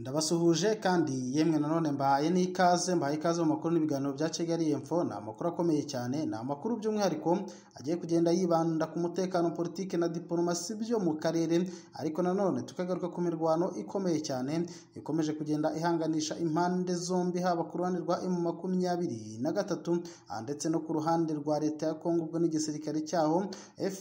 Ndabasuhuje kandi yemwe nanone mbahaye n'ikaze mbahaye ikaze mu makuru n'ibiganiro bya Kigali Info ni amakuru akomeye cyane ni amakuru by'umwihariko agiye kugenda yibanda ku mutekano politiki na diplomasi byo mu karere ariko nanone tukagaruka ku mirwano ikomeye cyane ikomeje kugenda ihanganisha impande zombi haba ku ruhande rwa M makumyabiri na gatatu ah, ndetse no ku ruhande rwa leta ya Kongo ubwo n'igisirikare cyaho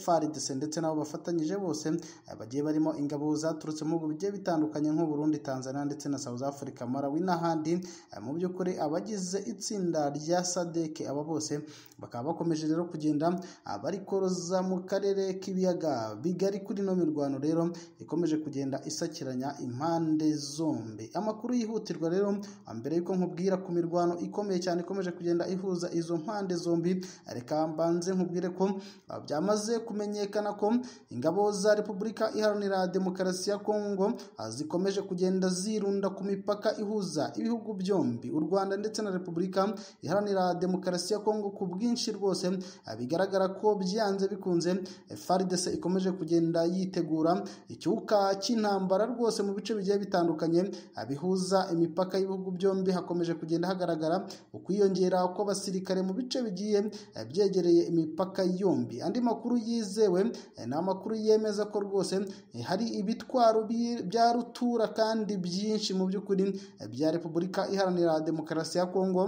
FARDC ndetse nabo bafatanyije bose ah, bagiye barimo ingabo zaturutse mu bihugu bigiye bitandukanye nk'u Burundi Tanzania ndetse na South Africa Malawi n'ahandi Ah, mu by'ukuri abagize itsinda rya SADC aba bose bakaba bakomeje rero kugenda ah, bari koroza mu karere k'ibiyaga bigari kuri ino mirwano rero ikomeje kugenda isakiranya impande zombi amakuru yihutirwa rero ah, mbere yuko nkubwira ku mirwano ikomeye cyane ikomeje kugenda ihuza izo mpande zombi reka mbanze nkubwire ko ah, byamaze kumenyekana ko ingabo za Repubulika Iharanira Demokarasi ya Kongo ah, zikomeje kugenda zirunda ku mipaka ihuza ibihugu byombi u Rwanda ndetse na Repubulika Iharanira Demokarasi ya Kongo ku bwinshi rwose ah, bigaragara ko byanze bikunze eh, FARDC ikomeje kugenda yitegura icyuka cy'intambara rwose mu bice bigiye bitandukanye ah, bihuza imipaka y'ibihugu byombi hakomeje kugenda hagaragara ukwiyongera kw'abasirikare mu bice bigiye eh, byegereye imipaka yombi andi makuru yizewe eh, ni amakuru yemeza ko rwose eh, hari ibitwaro bi- bya rutura kandi byinshi mu by'ukuri eh, bya Repubulika Iharanira Demokarasi ya Kongo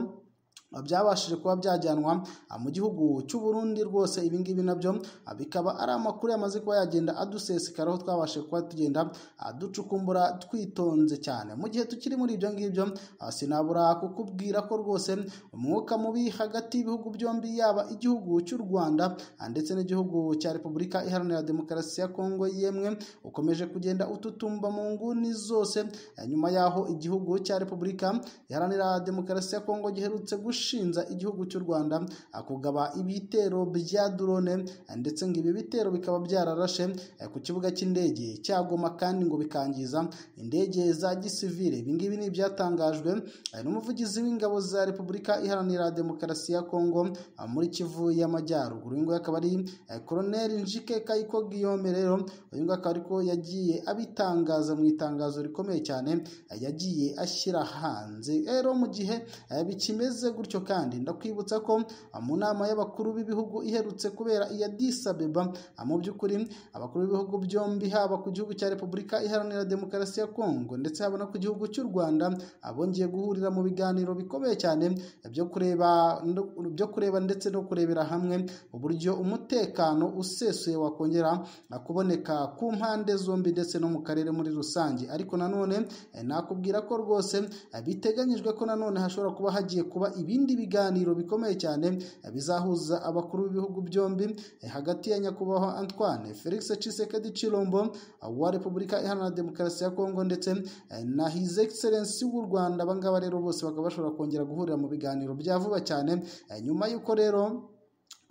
byabashije kuba byajyanwa ah, mu gihugu cy'u Burundi rwose ibingibi nabyo ah, bikaba ari amakuru yamaze kuba yagenda adusesekaraho twabashije kuba tugenda ah, ducukumbura twitonze cyane mu gihe tukiri muri ibyo ngibyo ah, sinabura kukubwira ko rwose umwuka mubi hagati y'ibihugu byombi yaba igihugu cy'u Rwanda ah, ndetse n'igihugu cya Repubulika Iharanira Demokarasi ya Kongo yemwe ukomeje kugenda ututumba mu nguni zose Ah, nyuma yaho igihugu cya Repubulika Iharanira Demokarasi ya Kongo giherutse gushinja igihugu cy'u Rwanda ah, kugaba ibitero bya drone ah, ndetse ngo ibi bitero bikaba byararashe eh, ku kibuga cy'indege cya Goma kandi ngo bikangiza indege za gisivile ibi ngibi ni ibyatangajwe eh, n'umuvugizi w'ingabo za Repubulika Iharanira Demokarasi ya Kongo ah, muri Kivu y'Amajyaruguru uyu nguyu akaba ari eh, Colonel Njike Kayiko Guillaume rero uyu nguyu akaba ariko yagiye abitangaza mu itangazo rikomeye cyane eh, yagiye ashyira hanze rero mu gihe eh, bikimeze gutyo kandi ndakwibutsa ko ah, mu nama y'abakuru b'ibihugu iherutse kubera iya Addis Abeba ah, mu by'ukuri abakuru b'ibihugu byombi haba ku gihugu cya Repubulika Iharanira Demokarasi ya Kongo ndetse haba no ku gihugu cy'u Rwanda abongeye guhurira mu biganiro bikomeye cyane eh, byo kureba no- byo kureba ndetse no kurebera hamwe uburyo umutekano usesuye wakongera ah, kuboneka ku mpande zombi ndetse no mu karere muri rusange ariko nanone eh, nakubwira ko rwose eh, biteganyijwe ko nanone hashobora kuba hagiye kuba ibindi biganiro bikomeye cyane eh, bizahuza abakuru b'ibihugu byombi eh, hagati ya nyakubahwa Antoine Felix Tshisekedi Chilombo ah, wa Repubulika Iharanira Demokarasi ya Kongo ndetse eh, na His Excellency w'u Rwanda aba ngaba rero bose bakaba bashobora kongera guhurira mu biganiro bya vuba cyane eh, nyuma y'uko rero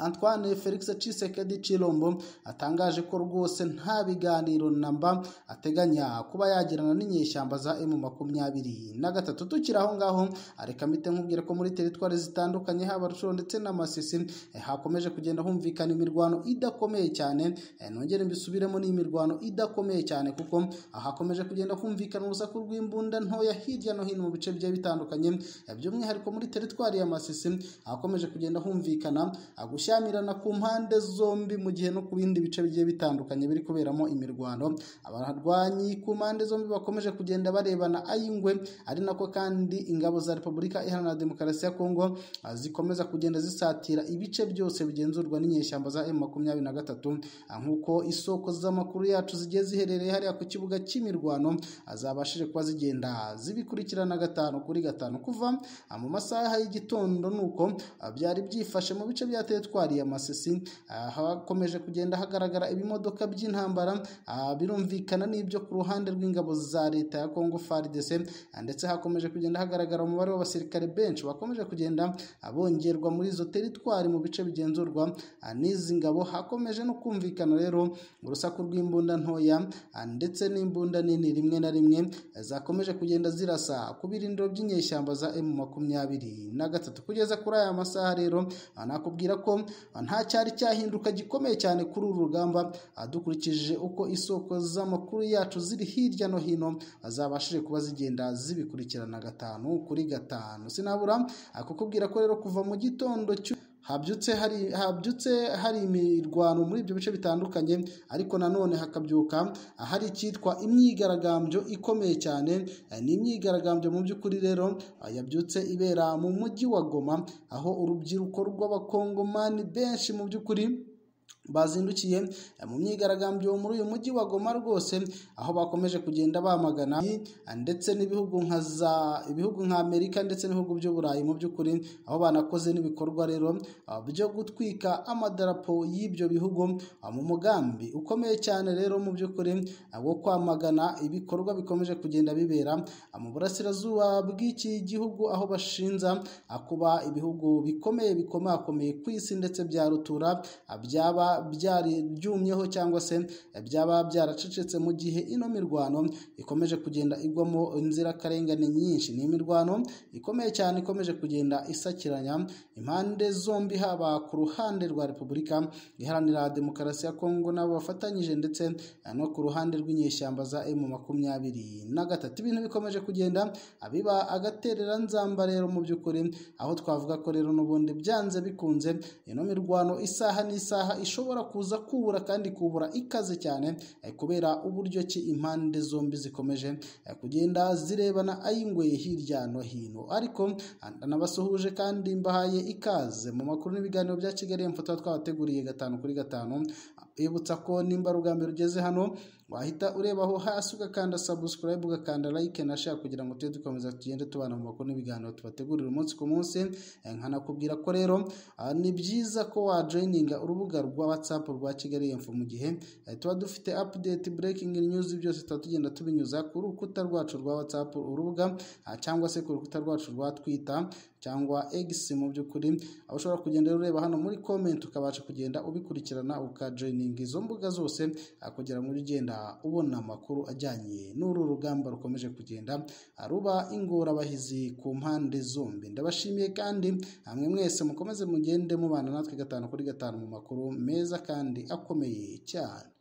Antoine Felix Tshisekedi Chilombo atangaje ko rwose nta biganiro namba ateganya kuba yagirana n'inyeshyamba za M makumyabiri na gatatu tukiri aho ngaho areka mite nkubwire ko muri teritwari zitandukanye haba Rushoro ndetse na Masisi eh, hakomeje kugenda humvikana imirwano idakomeye cyane eh, nongere mbisubiremo n'imirwano idakomeye cyane kuko ah, hakomeje kugenda humvikana urusaku rw'imbunda ntoya hirya no hino mu bice bigiye bitandukanye eh, by'umwihariko muri teritwari ya Masisi hakomeje kugenda humvikana ah, gushyamirana ku mpande zombi mu gihe no ku bindi bice bigiye bitandukanye biri kuberamo imirwano abarwanyi ku mpande zombi bakomeje kugenda barebana ay'ingwe ari nako kandi ingabo za Repubulika Iharanira Demokarasi ya Kongo ah, zikomeza kugenda zisatira ibice byose bigenzurwa n'inyeshyamba za M23 ah, nk'uko isoko z'amakuru yacu zigiye ziherereye hariya ku kibuga cy'imirwano ah, zabashije kuba zigenda zibikurikirana gatanu kuri gatanu kuva ah, mu masaha y'igitondo nuko ah, byari byifashe mu bice bya teritwari ya Masisi ah, hakomeje kugenda hagaragara ibimodoka by'intambara ah, birumvikana n'ibyo ku ruhande rw'ingabo za leta ya Kongo FARDC ah, ndetse hakomeje kugenda hagaragara umubare w'abasirikare benshi bakomeje kugenda ah, bongerwa muri izo teritwari mu bice bigenzurwa ah, n'izi ngabo hakomeje no kumvikana rero urusaku rw'imbunda ntoya ah, ndetse n'imbunda nini rimwe na rimwe eh, zakomeje kugenda zirasa ku birindiro by'inyeshyamba za M makumyabiri na gatatu kugeza kuri aya masaha rero ah, nakubwira ko nta cyari cyahinduka gikomeye cyane kuri uru rugamba dukurikije uko isoko z'amakuru yacu ziri hirya no hino zabashije kuba zigenda zibikurikirana gatanu kuri gatanu sinabura kukubwira ko rero kuva mu gitondo cy'u habyutse hari habyutse hari imirwano muri ibyo bice bitandukanye ariko nanone hakabyuka hari icyitwa imyigaragambyo ikomeye cyane ni imyigaragambyo mu by'ukuri rero yabyutse ibera mu mujyi wa Goma aho urubyiruko rw'abakongomani benshi mu by'ukuri bazindukiye mu myigaragambyo muri uyu mujyi wa Goma rwose aho bakomeje kugenda bamagana ndetse n'ibihugu nka za ibihugu nka Amerika ndetse n'ibihugu by'Uburayi mu by'ukuri aho banakoze n'ibikorwa rero byo gutwika amadarapo y'ibyo bihugu mu mugambi ukomeye cyane rero mu by'ukuri wo kwamagana ibikorwa bikomeje kugenda bibera mu burasirazuba bw'iki gihugu aho bashinja kuba ibihugu bikomeye bikomakomeye ku isi ndetse bya rutura byaba byari byumyeho cyangwa se byaba byaracecetse mu gihe ino mirwano ikomeje kugenda igwamo inzirakarengane nyinshi ni imirwano ikomeye cyane ikomeje kugenda isakiranya impande zombi haba ku ruhande rwa repubulika iharanira demokarasi ya kongo nabo bafatanyije ndetse no ku ruhande rw'inyeshyamba za emu makumyabiri na gatatu ibintu bikomeje kugenda biba agaterera nzamba rero mu by'ukuri aho twavuga ko rero n'ubundi byanze bikunze ino mirwano isaha n'isaha ishobora kuza kubura kandi kubura ikaze cyane kubera uburyo ki impande zombi zikomeje kugenda zirebana ay'ingweye hirya no hino ariko nabasuhuje kandi mbahaye ikaze mu makuru n'ibiganiro bya kigali mfoto twabateguriye gatanu kuri gatanu ibutsa ko nimba rugamba rugeze hano wahita urebaho hasi ugakanda sabusikarayibu ugakanda layike na share kugira ngo tujye dukomeza tugende tubana mu makuru n'ibiganiro tubategurira umunsi ku munsi nkanakubwira ko rero ni byiza ko wajoyininga urubuga rwa watsapu rwa kigali info mu gihe tuba dufite apudeti burekingi nyuzi byose tuba tugenda tubinyuza ku rukuta rwacu rwa watsapu urubuga cyangwa se ku rukuta rwacu rwa twita cyangwa egisi mu by'ukuri aho ushobora kugenda ureba hano muri komenti ukabasha kugenda ubikurikirana ukajoyininga izo mbuga zose kugira ngo ujye ugenda ubona amakuru ajyanye n'uru rugamba rukomeje kugenda ruba ingorabahizi ku mpande zombi ndabashimiye kandi hamwe mwese mukomeze mugende mubana natwe gatanu kuri gatanu mu makuru meza kandi akomeye cyane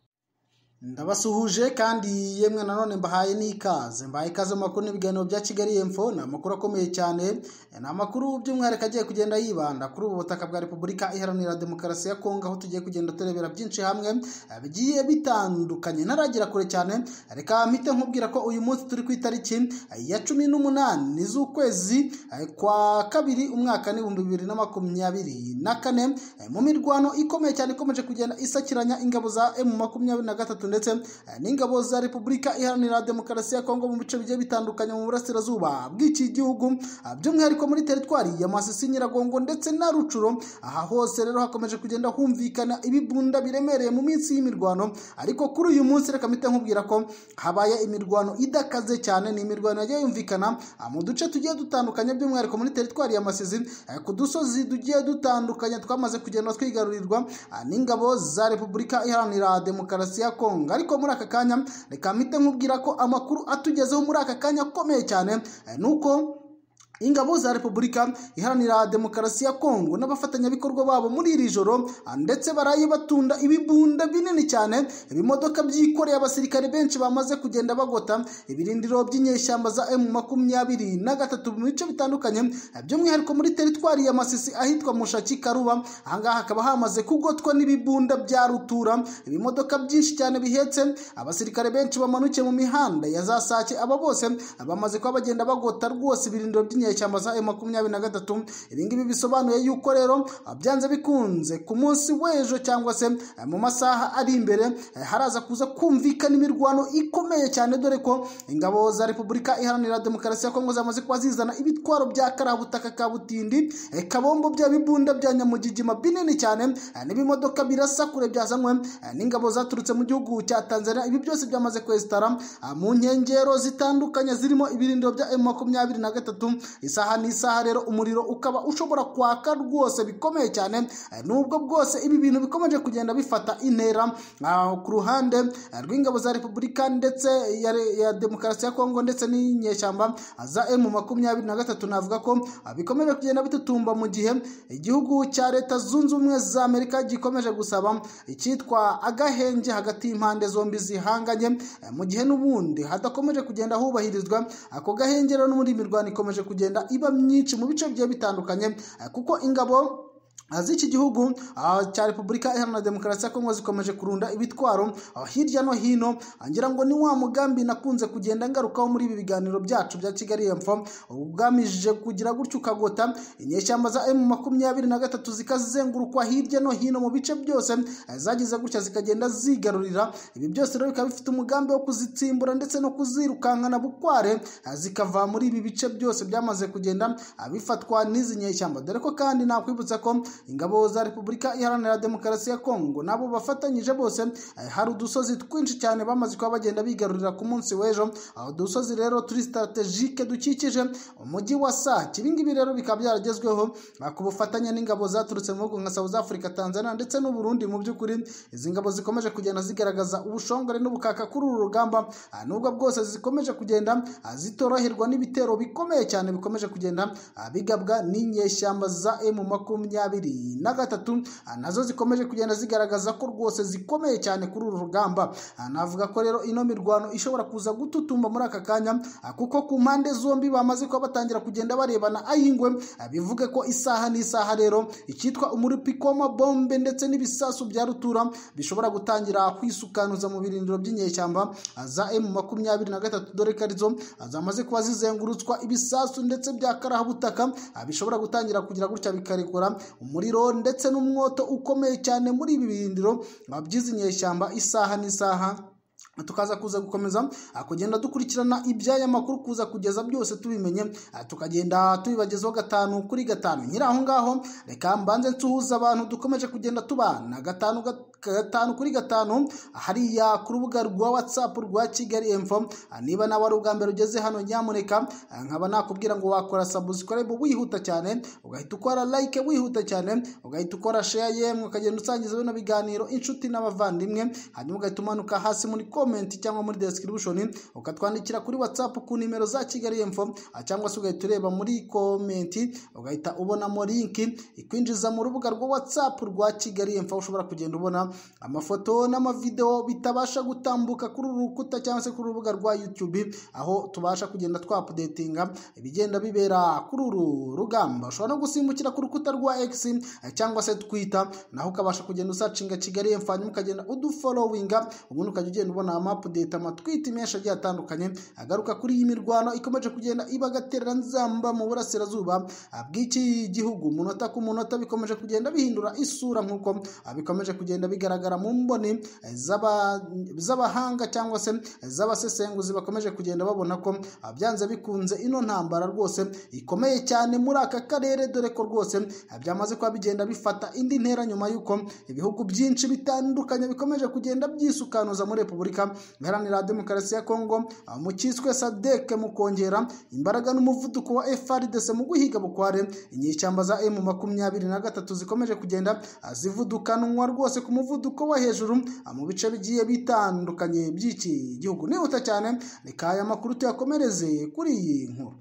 ndabasuhuje kandi yemwe nanone mbahaye n'ikaze mbahaye ikaze mu makuru n'ibiganiro bya kigali info ni amakuru akomeye cyane ni amakuru by'umwihariko agiye kugenda yibanda kuri ubu butaka bwa repubulika iharanira demokarasi ya kongo aho tugiye kugenda turebera byinshi hamwe bigiye bitandukanye ntaragira kure cyane reka mpite nkubwira ko uyu munsi turi ku itariki ya cumi n'umunani z'ukwezi kwa kabiri umwaka n'ibihumbi bibiri na makumyabiri na kane mu mirwano ikomeye cyane ikomeje kugenda isakiranya ingabo za emu makumyabiri na gatatu ndetse n'ingabo za repubulika iharanira demokarasi ya kongo mu bice bigiye bitandukanye mu burasirazuba bw'iki gihugu by'umwihariko muri teritwari ya masisi nyiragongo ndetse na rucuro aha hose rero hakomeje kugenda humvikana ibibunda biremereye mu minsi y'imirwano ariko kuri uyu munsi reka mpite nkubwira ko habaye imirwano idakaze cyane ni imirwano yagiye yumvikana mu duce tugiye dutandukanye by'umwihariko muri teritwari ya masizi ku dusozi tugiye dutandukanye twamaze kugenda twigarurirwa n'ingabo za repubulika iharanira demokarasi ya kongo kongo ariko muri aka kanya reka mpite nkubwira ko amakuru atugezeho muri aka kanya akomeye cyane ni uko ingabo za repubulika iharanira demokarasi ya kongo n'abafatanyabikorwa babo muri iri joro ndetse baraye batunda ibibunda binini cyane ibimodoka byikoreye abasirikare benshi bamaze kugenda bagota ibirindiro by'inyeshyamba za emu makumyabiri na gatatu mu bice bitandukanye by'umwihariko muri teritwari ya masisi ahitwa mushaki karuba ahangaha hakaba hamaze kugotwa n'ibibunda bya rutura ibimodoka byinshi cyane bihetse abasirikare benshi bamanukiye mu mihanda ya za sake aba bose bamaze kuba bagenda bagota rwose ibirindiro by'inyeshyamba inyeshyamba za makumyabiri na gatatu ibingibi bisobanuye yuko rero byanze bikunze ku munsi w'ejo cyangwa se mu masaha ari imbere haraza kuza kumvikana imirwano ikomeye cyane dore ko ingabo za repubulika iharanira demokarasi ya kongo zamaze kuba zizana ibitwaro bya karabutaka ka butindi kabombo bya bibunda bya nyamugigima binini cyane n'ibimodoka birasa kure byazanywe n'ingabo zaturutse mu gihugu cya tanzania ibi byose byamaze kwesitara mu nkengero zitandukanye zirimo ibirindiro bya makumyabiri na gatatu isaha n'isaha rero umuriro ukaba ushobora kwaka rwose bikomeye cyane Eh, nubwo bwose ibi bintu bikomeje kugenda bifata intera ah, ku ruhande eh, rw'ingabo za repubulika ndetse ya, re- ya demokarasi ya kongo ndetse n'inyeshyamba za emu makumyabiri na gatatu navuga ko ah, bikomeje kugenda bitutumba mu gihe igihugu cya leta zunze ubumwe za amerika gikomeje gusaba icyitwa agahenge hagati y'impande zombi zihanganye eh, mu gihe n'ubundi hadakomeje kugenda hubahirizwa ako gahenge rero n'ubundi imirwano ikomeje kugenda iba myinshi mu bice bigiye bitandukanye eh, kuko ingabo z'iki gihugu ah, cya repubulika iharanira demokarasi ya kongo zikomeje kurunda ibitwaro ah, hirya no hino Ah, ngira ngo ni wa mugambi nakunze kugenda ngarukaho muri ibi biganiro byacu bya kigali yemfo ugamije kugira gutyo ukagota inyeshyamba za emu makumyabiri na gatatu zikazengurukwa hirya no hino mu bice byose ah, zagize gutya zikagenda zigarurira ibi byose rero bikaba bifite umugambi wo kuzitsimbura ndetse no kuzirukankana bukware ah, zikava muri ibi bice byose byamaze kugenda ah, bifatwa n'izi nyeshyamba dore ko kandi nakwibutsa ko ingabo za repubulika iharanira demokarasi ya kongo nabo bafatanyije bose eh, hari udusozi twinshi cyane bamaze kuba bagenda bigarurira ku munsi w'ejo aho dusozi rero turi strategike dukikije umujyi wa sake ibingibi rero bikaba byaragezweho ah, ku bufatanye n'ingabo zaturutse mu bihugu nka south africa tanzania ndetse n'u burundi mu by'ukuri izi ngabo zikomeje kugenda zigaragaza ubushongore n'ubukaka kuri uru rugamba ah, nubwo bwose zikomeje kugenda ah, zitoroherwa n'ibitero bikomeye cyane bikomeje kugenda ah, bigabwa n'inyeshyamba za emu makumyabiri na gatatu ah, nazo zikomeje kugenda zigaragaza ko rwose zikomeye cyane kuri uru rugamba Ah, navuga ko rero ino mirwano ishobora kuza gututumba muri aka kanya ah, kuko ku mpande zombi bamaze kuba batangira kugenda barebana ay'ingwe ah, bivuge ko isaha n'isaha rero icyitwa umuripiko w'amabombe ndetse n'ibisasu bya rutura bishobora gutangira kwisukanuza mu birindiro by'inyeshyamba ah, za emu makumyabiri na gatatu dore ko arizo ah, zamaze kuba zizengurutswa ibisasu ndetse bya karabutaka ah, bishobora gutangira kugira gutya bikarekura umuriro ndetse n'umwoto ukomeye cyane muri ibi birindiro ah, by'izi nyeshyamba isaha n'isaha tukaza kuza gukomeza ah, kugenda dukurikirana iby'aya makuru kuza kugeza byose tubimenye ah, tukagenda tubibagezaho gatanu kuri gatanu nyiri aho ngaho reka mbanze nsuhuza abantu dukomeje kugenda tubana gatanu gat- gatanu kuri gatanu ah, hariya ku rubuga rwa whatsapp rwa kigali info Ah, niba nawe ari ubwa mbere ugeze hano nyamuneka ah, nkaba nakubwira ngo wakora subscribe wihuta cyane ugahita ukora like wihuta cyane ugahita ukora share yemwe ukagenda usangiza bino biganiro inshuti n'abavandimwe hanyuma ugahita umanuka hasi muri comment cyangwa muri description ukatwandikira kuri whatsapp ku nimero za kigali info ah, cyangwa se ugahita ureba muri comment ugahita ubonamo link ikwinjiza mu rubuga rwa whatsapp rwa kigali info ushobora kugenda ubona amafoto n'amavideo bitabasha gutambuka kuri uru rukuta cyangwa se kuri urubuga rwa youtube aho tubasha kugenda twapudetinga ibigenda bibera kuri uru rugamba ushobora no gusimbukira ku rukuta rwa x eh, cyangwa se twitter naho ukabasha kugenda usacinga kigali info hanyuma ukagenda udufolowinga ubundi ukajya ugenda ubona amapudeti amatwiti menshi agiye atandukanye agaruka kuri iyi mirwano ikomeje kugenda ibagaterera nzamba mu burasirazuba ah, bw'iki gihugu munota ku munota bikomeje kugenda bihindura isura nk'uko ah, bikomeje kugenda bigaragara mu mboni eh, z'aba- z'abahanga cyangwa se eh, z'abasesenguzi bakomeje kugenda babona ko ah, byanze bikunze ino ntambara rwose ikomeye cyane muri aka karere dore ko rwose ah, byamaze kuba bigenda bifata indi ntera nyuma y'uko ibihugu byinshi bitandukanye bikomeje kugenda byisukanuza muri repubulika iharanira demokarasi ya kongo ah, mu cyiswe sadeke mu kongera imbaraga n'umuvuduko wa frdc mu guhiga bukware inyeshyamba za emu makumyabiri na gatatu zikomeje kugenda ah, zivudukanwa rwose ku muvuduko wo hejuru ah, mu bice bigiye bitandukanye by'iki gihugu nihuta cyane reka aya makuru tuyakomereze kuri iyi nkuru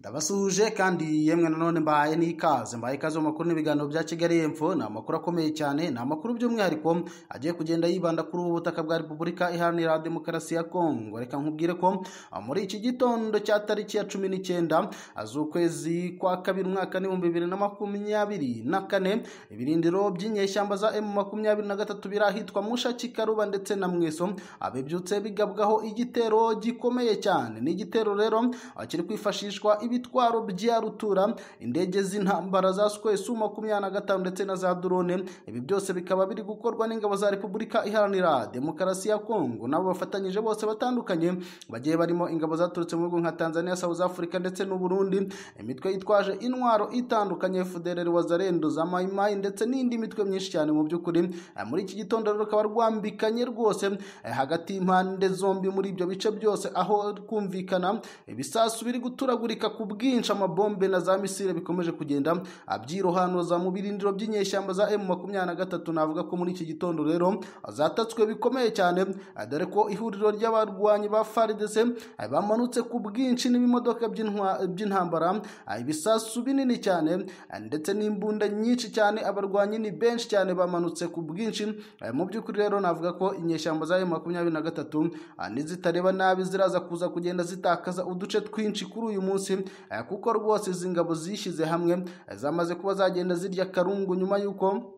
ndabasuhuje kandi yemwe nanone mbahaye n'ikaze mbahaye ikaze mu makuru n'ibiganiro bya kigali yemfo ni amakuru akomeye cyane ni amakuru by'umwihariko agiye kugenda yibanda kuri ubu butaka bwa repubulika iharanira demokarasi ya kongo reka nkubwire ko ah, muri iki gitondo cya tariki ya cumi n'icyenda ah, z'ukwezi kwa kabiri umwaka n'ibihumbi bibiri na makumyabiri na kane ibirindiro by'inyeshyamba za emu makumyabiri na gatatu birahitwa mushaki karuba ndetse na mweso ah, bibyutse bigabwaho igitero gikomeye cyane ni igitero rero ah, kiri kwifashishwa ibitwaro bya rutura indege z'intambara za sikwesu makumyabiri na gatanu ndetse na za drone ibi byose bikaba biri gukorwa n'ingabo za repubulika iharanira demokarasi ya kongo nabo bafatanyije bose batandukanye bagiye barimo ingabo zaturutse mu bihugu nka tanzania south africa ndetse n'uburundi imitwe yitwaje intwaro itandukanye fdrr wazarendo za mayimayi ndetse n'indi mitwe myinshi cyane mu by'ukuri Eh, muri iki gitondo rero rukaba rwambikanye rwose eh, hagati y'impande zombi muri ibyo bice byose aho kumvikana ibisasu biri guturagurika ku bwinshi amabombe na za misile bikomeje kugenda abyirohanuza mu birindiro by'inyeshyamba za emu makumyabiri na gatatu navuga ko muri iki gitondo rero zatatswe bikomeye cyane dore ko ihuriro ry'abarwanyi ba faridese bamanutse ku bwinshi n'ibimodoka by'intwa- by'intambara ibisasu binini cyane ndetse n'imbunda nyinshi cyane abarwanyi ni benshi cyane bamanutse ku bwinshi mu by'ukuri rero navuga ko inyeshyamba za emu makumyabiri na gatatu n'izitareba nabi ziraza kuza kugenda zitakaza uduce twinshi kuri uyu munsi eh, kuko rwose izi ngabo zishyize hamwe eh, zamaze kuba zagenda zirya karungu nyuma y'uko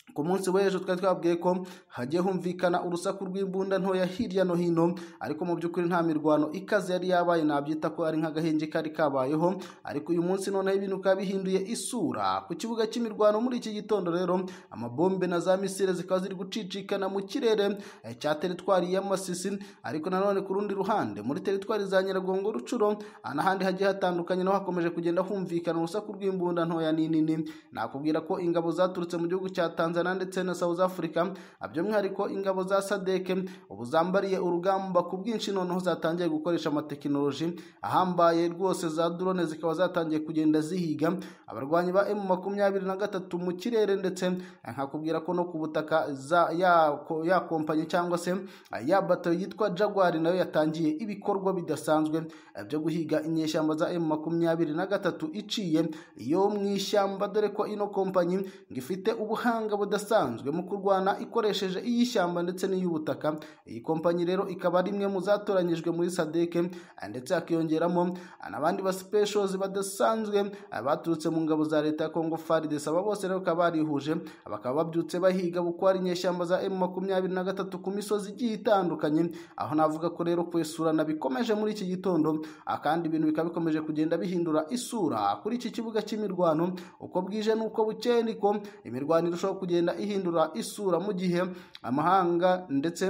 ku munsi w'ejo twari twabwiye ko hagiye humvikana urusaku rw'imbunda ntoya hirya no hino ariko mu by'ukuri nta mirwano ikaze yari yabaye nabyita ko ari nk'agahenge kari kabayeho ariko uyu munsi noneho ibintu bikaba bihinduye isura ku kibuga cy'imirwano muri iki gitondo rero amabombe na za misile zikaba ziri gucicikana mu kirere eh, cya teritwari ya masisi ariko nanone ku rundi ruhande muri teritwari za nyiragongo rucuro ah, n'ahandi hagiye hatandukanye naho hakomeje kugenda humvikana urusaku rw'imbunda ntoya n'inini nakubwira ko ingabo zaturutse mu gihugu cya tanzania ndetse na south africa ah, by'umwihariko ingabo za sadeke ubu zambariye urugamba ku bwinshi noneho zatangiye gukoresha amatekinoloji ahambaye rwose za drone zikaba zatangiye kugenda zihiga abarwanyi ba emu makumyabiri na gatatu mu kirere ndetse eh, nkakubwira ko no ku butaka za- ya ko- ya kompanyi cyangwa se eh, ya bato yitwa jaguar nayo yatangiye ibikorwa bidasanzwe eh, byo guhiga inyeshyamba za emu makumyabiri na gatatu iciye yo mu ishyamba dore ko ino kompanyi ngo ifite ubuhanga budasanzwe mu kurwana ikoresheje iy'ishyamba ndetse n'iy'ubutaka iyi kompanyi rero ikaba ari imwe mu zatoranyijwe muri sadeke ndetse hakiyongeramo n'abandi ba specials badasanzwe baturutse mu ngabo za leta ya congo farides aba bose rero bakaba barihuje bakaba babyutse bahiga gukora inyeshyamba za emu makumyabiri na gatatu ku misozi igiye itandukanye aho navuga ko rero kwesurana bikomeje muri iki gitondo ah, kandi ibintu bikaba bikomeje kugenda bihindura isura kuri iki kibuga cy'imirwano uko bwije n'uko bukeye niko imirwano irushaho kugenda ihindura isura mu gihe amahanga ndetse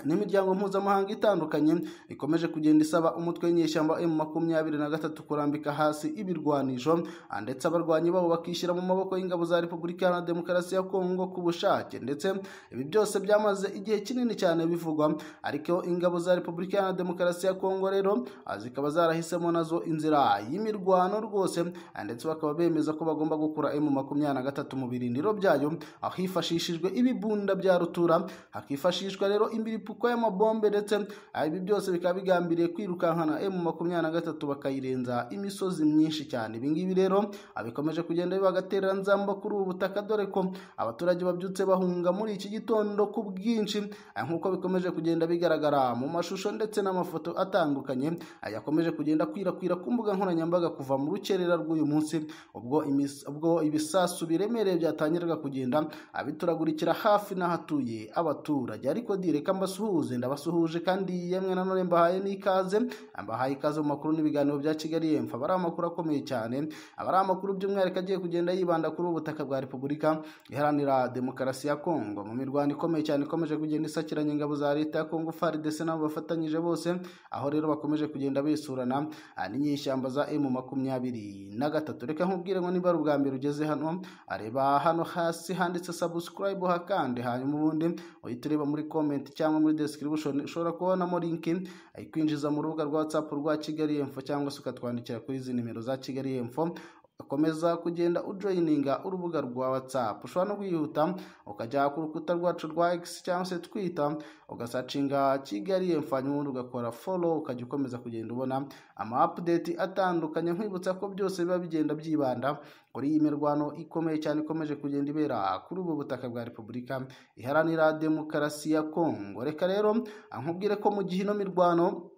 n'imiryango mpuzamahanga itandukanye ikomeje kugenda isaba umutwe w'inyeshyamba emu makumyabiri na gatatu kurambika hasi ibirwanisho ah, ndetse abarwanyi babo bakishyira mu maboko y'ingabo za repubulika iharanira demokarasi ya kongo ku bushake ndetse ibi byose byamaze igihe kinini cyane bivugwa ariko ingabo za repubulika iharanira demokarasi ya kongo rero ah, zikaba zarahisemo nazo inzira y'imirwano rwose ah, ndetse bakaba bemeza ko bagomba gukura emu makumyabiri na gatatu mu birindiro byayo aho hifashishijwe ibibunda bya rutura hakifashishwa rero imiripuko y'amabombe ndetse ah, ibi byose bikaba bigambiriye kwirukankana emu makumyabiri na gatatu bakayirenza imisozi myinshi cyane ibi ngibi rero ah, bikomeje kugenda biba agatereranzamba kuri ubu butaka dore ko abaturage babyutse bahunga muri iki gitondo ku bwinshi ah, nk'uko bikomeje kugenda bigaragara mu mashusho ndetse n'amafoto atandukanye ah, yakomeje kugenda kwirakwira ku mbuga nkoranyambaga kuva mu rukerera rw'uyu munsi ubwo imis- ubwo ibisasu biremereye byatangiraga kugenda ah, bituragurikira hafi n'ahatuye abaturage ariko di reka mbasuhuze ndabasuhuje kandi yemwe nanone mbahaye n'ikaze mbahaye ikaze mu makuru n'ibiganiro bya kigali yemfa aba ari amakuru akomeye cyane aba ari amakuru by'umwihariko agiye kugenda yibanda kuri ubu butaka bwa repubulika iharanira demokarasi ya kongo mu mirwano ikomeye cyane ikomeje kugenda isakiranya ingabo za leta ya kongo faridese nabo bafatanyije bose aho rero bakomeje kugenda besurana ah, n'inyeshyamba za emu makumyabiri na gatatu reka nkubwire ngo niba ari ubwa mbere ugeze hano areba hano hasi handitse subscribe hakande hanyuma ubundi uhita ureba muri comment cyangwa muri description ushobora kubonamo link ikwinjiza mu rubuga rwa whatsapp rwa kigali info cyangwa se ukatwandikira kuri izi nimero za kigali info ukomeza kugenda ujoyininga urubuga rwa whatsapp ushobora no kwihuta ukajya ku rukuta rwacu rwa x cyangwa se twita ugasacinga kigali info hanyuma ubundi ugakora follow ukajya ukomeza kugenda ubona ama update atandukanye nkwibutsa ko byose biba bigenda byibanda kuri iyi mirwano ikomeye cyane ikomeje kugenda ibera kuri ubu butaka bwa repubulika iharanira demokarasi ya kongo reka rero nkubwire ko mu gihe ino mirwano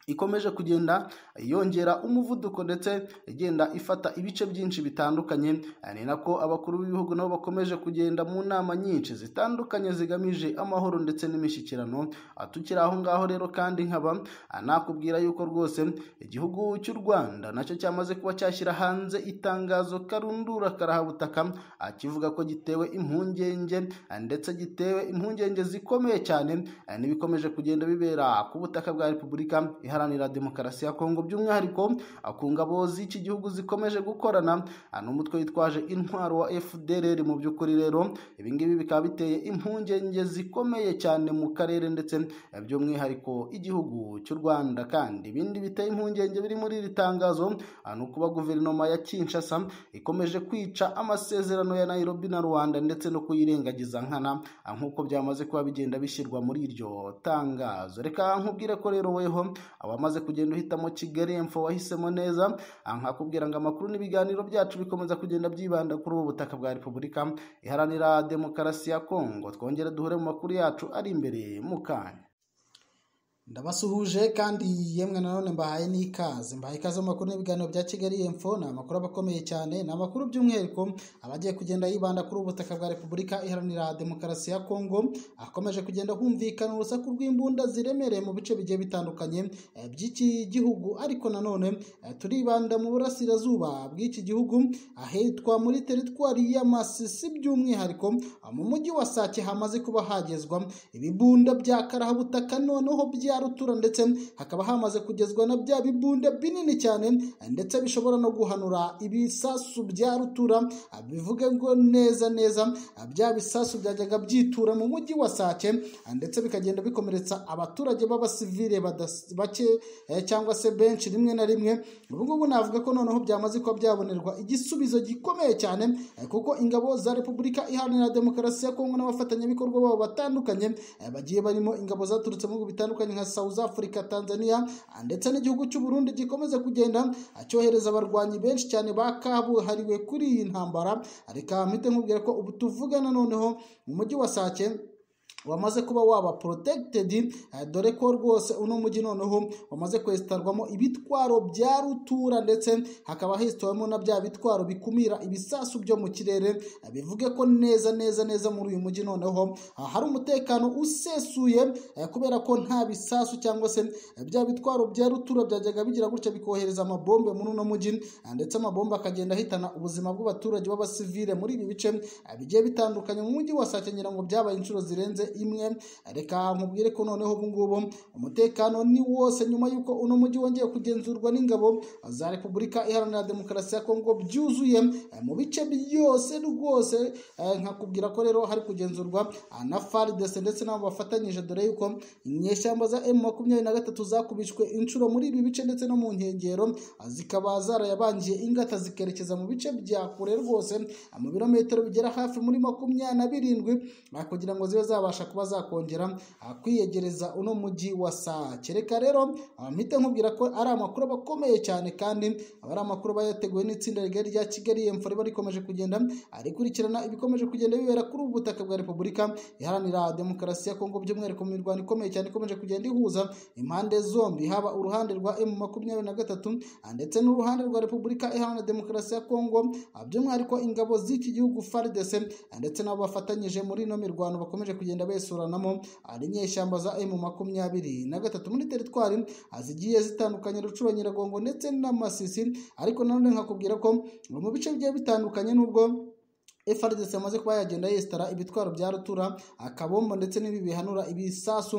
ikomeje kugenda yongera umuvuduko ndetse igenda ifata ibice byinshi bitandukanye ni nako abakuru b'ibihugu nabo bakomeje kugenda mu nama nyinshi zitandukanye zigamije amahoro ndetse n'imishyikirano Ah, tukiri aho ngaho rero kandi nkaba ah, nakubwira yuko rwose igihugu cy'u rwanda nacyo cyamaze kuba cyashyira hanze itangazo karundura karahabutaka ah, kivuga ko gitewe impungenge ah, ndetse gitewe impungenge zikomeye cyane ah, n'ibikomeje kugenda bibera ku butaka bwa repubulika iharanira demokarasi ya kongo by'umwihariko ku ngabo z'iki gihugu zikomeje gukorana ni umutwe witwaje intwaro wa fdrr mu by'ukuri rero ibingibi bikaba biteye impungenge zikomeye cyane mu karere ndetse by'umwihariko igihugu cy'u rwanda kandi ibindi biteye impungenge biri muri iri tangazo ni ukuba guverinoma ya kinshasa ikomeje kwica amasezerano ya nairobi na rwanda ndetse no kuyirengagiza nkana nk'uko byamaze kuba bigenda bishyirwa muri iryo tangazo reka nkubwire ko rero weho wamaze kugenda uhitamo kigali emfo wahisemo neza nkakubwira ngo amakuru n'ibiganiro byacu bikomeza kugenda byibanda kuri ubu butaka bwa repubulika iharanira demokarasi ya kongo twongere duhure mu makuru yacu ari imbere mu kanya ndabasuhuje kandi yemwe nanone mbahaye n'ikaze mbahaye ikaze mu makuru n'ibiganiro bya kigali emfo ni amakuru aba akomeye cyane ni amakuru by'umwihariko aba agiye kugenda yibanda kuri ubu butaka bwa repubulika iharanira demokarasi ya kongo akomeje kugenda humvikana urusaku rw'imbunda ziremereye mu bice bigiye bitandukanye eh, by'iki gihugu ariko nanone eh, turibanda mu burasirazuba bw'iki gihugu ahitwa muri teritwari ya masisi by'umwihariko ah, mu mujyi wa sake hamaze kuba hagezwa ibibunda bya karahabutaka noneho bya rutura ndetse hakaba hamaze kugezwa na bya bibunda binini cyane ndetse bishobora no guhanura ibisasu bya rutura bivuge ngo neza neza bya bisasu byajyaga byitura mu mujyi wa sake ndetse bikagenda bikomeretsa abaturage b'abasivile bake cyangwa se benshi rimwe na rimwe ubu ngubu navuga ko noneho byamaze kuba byabonerwa igisubizo gikomeye cyane kuko ingabo za repubulika iharanira demokarasi ya kongo n'abafatanyabikorwa babo batandukanye bagiye barimo ingabo zaturutse mu bihugu bitandukanye nka South Africa Tanzania ndetse n'igihugu cy'u Burundi gikomeza kugenda acyohereza abarwanyi benshi cyane ba kabuhariwe kuri iyi ntambara reka mpite nkubwira ko ubu tuvugana noneho mu mujyi wa Sake wamaze kuba waba protected dore ko rwose uno mujyi noneho wamaze kwesitarwamo ibitwaro bya rutura ndetse hakaba hisitowemo na bya bitwaro bikumira ibisasu byo mu kirere bivuge ko neza neza neza muri uyu mujyi noneho hari umutekano usesuye kubera ko nta bisasu cyangwa se bya bitwaro bya rutura byajyaga bigira gutya bikohereza amabombe muri uno mujyi ndetse amabombe akagenda ahitana ubuzima bw'abaturage b'abasivile muri ibi bice bigiye bitandukanye mu mujyi wa Sake ngira ngo byabaye inshuro zirenze imwe reka nkubwire ko noneho ubu ngubu umutekano ni wose nyuma y'uko uno mujyi wongeye kugenzurwa n'ingabo za repubulika iharanira demokarasi ya kongo byuzuye mu bice byose rwose nkakubwira ko rero hari kugenzurwa na faridese ndetse n'abo bafatanyije dore yuko inyeshyamba za emu makumyabiri na gatatu zakubishwe inshuro muri ibi bice ndetse no mu nkengero zikaba zarayabangiye ingata zikerekeza mu bice bya kure rwose mu birometero bigera hafi muri makumyabiri na birindwi kugira ngo zibe zabasha kuba zakongera kwiyegereza uno mujyi wa sake reka rero mpite nkubwira ko ari amakuru aba akomeye cyane kandi aba ari amakuru aba yateguwe n'itsinda rigari rya kigali emfo riba rikomeje kugenda rikurikirana ibikomeje kugenda bibera kuri ubu butaka bwa repubulika iharanira demokarasi ya kongo by'umwihariko mu mirwano ikomeye cyane ikomeje kugenda ihuza impande zombi haba uruhande rwa emu makumyabiri na gatatu ndetse n'uruhande rwa repubulika iharanira demokarasi ya kongo by'umwihariko ingabo z'iki gihugu faridese ndetse n'abo bafatanyije muri ino mirwano bakomeje kugenda besuranamo ari inyeshyamba za emu makumyabiri na gatatu muri teritwari zigiye zitandukanye rucuro nyiragongo ndetse n'amasisi ariko nanone nkakubwira ko mu bice bigiye bitandukanye n'ubwo FRDC yamaze kuba yagenda yesitara ibitwaro bya rutura akabombo ndetse n'ibi bihanura ibisasu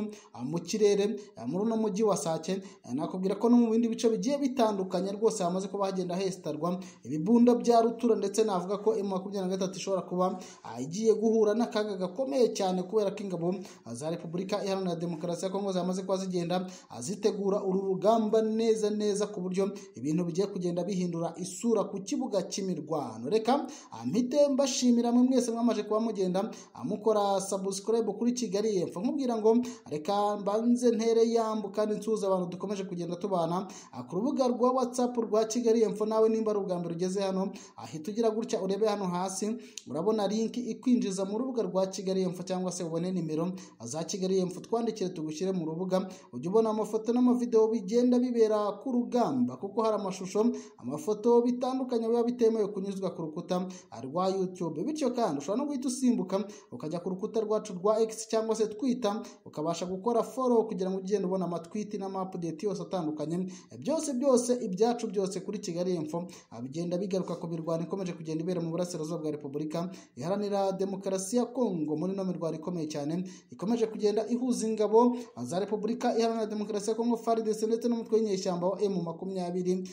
mu kirere muri uno mujyi wa Sake nakubwira ko no mu bindi bice bigiye bitandukanye rwose hamaze kuba hagenda hesitarwa ibibunda bya rutura ndetse navuga ko M23 ishobora kuba igiye guhura n'akaga gakomeye cyane kubera ko ingabo za Repubulika Iharanira Demokarasi ya Kongo zamaze kuba zigenda zitegura uru rugamba neza neza ku buryo ibintu bigiye kugenda bihindura isura ku kibuga cy'imirwano reka mpitemba mbashimira mwe mwese mwamaje kuba mugenda mukora subscribe kuri Kigali Info nkubwira ngo reka mbanze ntere yambu kandi nsuza abantu dukomeje kugenda tubana ku rubuga rwa WhatsApp rwa Kigali Info nawe nimba ari ubwa mbere ugeze hano ahita ugira gutya urebe hano hasi urabona link ikwinjiza mu rubuga rwa Kigali Info cyangwa se ubone nimero za Kigali Info twandikire tugushyire mu rubuga ujye ubona amafoto n'amavideo bigenda bibera ku rugamba kuko hari amashusho amafoto bitandukanye biba bitemewe kunyuzwa ku rukuta rwa YouTube YouTube bityo kandi ushobora no guhita usimbuka ukajya ku rukuta rwacu rwa X cyangwa se Twitter ukabasha gukora follow kugira ngo ugende ubona amatwiti n'amapudeti yose atandukanye byose byose ibyacu byose kuri Kigali Info bigenda bigaruka ku mirwano ikomeje kugenda ibera mu burasirazuba bwa Repubulika iharanira demokarasi ya Kongo muri no mirwano ikomeye cyane ikomeje kugenda ihuza ingabo za Repubulika iharanira demokarasi ya Kongo FARDC ndetse n'umutwe w'inyeshyamba wa M makumyabiri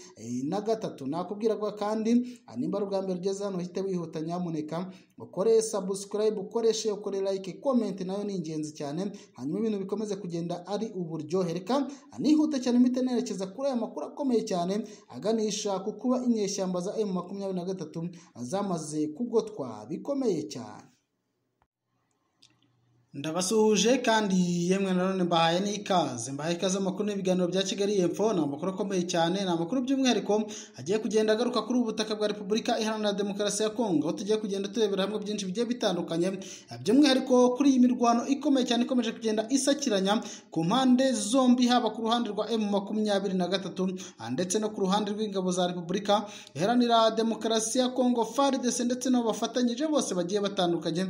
na gatatu nakubwira ko kandi nimba ari ubwa mbere ugeze hano uhite wihuta nyamuneka ukore subscribe ukoreshe ukore like comment nayo ni ingenzi cyane hanyuma ibintu bikomeze kugenda ari uburyohe reka nihute cyane mpite nerekeza kuri aya makuru akomeye cyane aganisha ku kuba inyeshyamba za M makumyabiri na gatatu zamaze kugotwa bikomeye cyane ndabasuhuje kandi yemwe nanone mbahaye n'ikaze mbahaye ikaze mu makuru n'ibiganiro bya kigali yepfo ni amakuru akomeye cyane ni amakuru by'umwihariko agiye kugenda agaruka kuri ubu butaka bwa repubulika iharanira demokarasi ya kongo aho tugiye kugenda turebera hamwe byinshi bigiye bitandukanye by'umwihariko kuri iyi mirwano ikomeye cyane ikomeje kugenda isakiranya ku mpande zombi haba ku ruhande rwa emu makumyabiri na gatatu ndetse no ku ruhande rw'ingabo za repubulika iharanira demokarasi ya kongo faridese ndetse n'abo bafatanyije bose bagiye batandukanye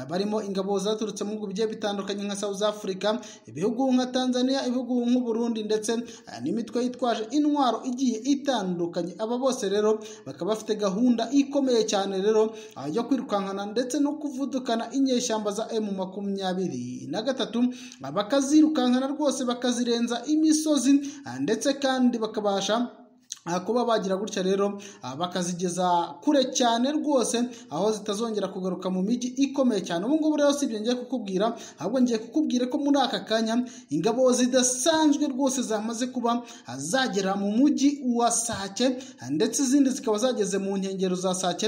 barimo ingabo zaturutse mu bihugu bigiye bitandukanye nka South Africa ibihugu nka Tanzania ibihugu nk'u Burundi ndetse n'imitwe yitwaje intwaro igiye itandukanye aba bose rero bakaba bafite gahunda ikomeye cyane rero yo kwirukankana ndetse no kuvudukana inyeshyamba za M makumyabiri na gatatu bakazirukankana rwose bakazirenza imisozi ndetse kandi bakabasha kuba bagira gutya rero bakazigeza kure cyane rwose aho zitazongera kugaruka mu mijyi ikomeye cyane ubu ngubu rero si ibyo ngiye kukubwira ahubwo ngiye kukubwira ko muri aka kanya ingabo zidasanzwe rwose zamaze kuba zagera mu mujyi wa sake ndetse izindi zikaba zageze mu nkengero za sake